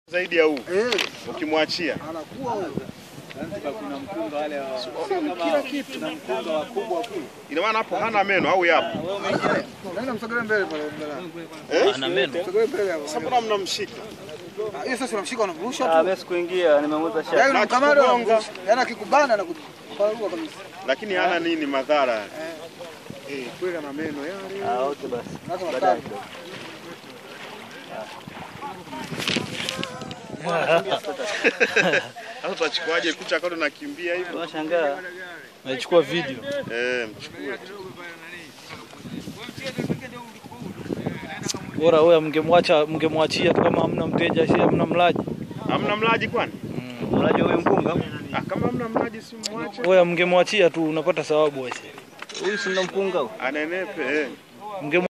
zaidi ya huu Eh, ukimwachia anakuwa huyo. kuna mkunga wale wa Kila kitu. na mkunga wakubwa kule. ina maana hapo hana meno au yapo? Wewe umeingia Naenda msogelee mbele pale mbele. Ana meno. Msogelee mbele hapo. Sasa mbona mnamshika? Ah, Hiyo sasa unamshika unamrusha Ah, tu. mimi sikuingia, nimemuza shati. Yaani unamkamata kugonga. unamrusha. Yaani akikubana na kuparuka kabisa. Lakini hana nini madhara? Eh, kweli ana meno yale. Ah, wote basi. Hata matatu. Sasa tutachukuaje kucha kado nakimbia hivyo? Tunashangaa. Nachukua video. Eh, mchukue. Bora wewe mngemwacha mngemwachia tu kama hamna mteja, si hamna mlaji. Hamna mlaji kwani? Unajua huyu mkunga? Ah, kama hamna mlaji si mwache. Wewe mngemwachia tu unapata thawabu wewe. Huyu si ndo mkunga huyu? Anenepe eh. Mnge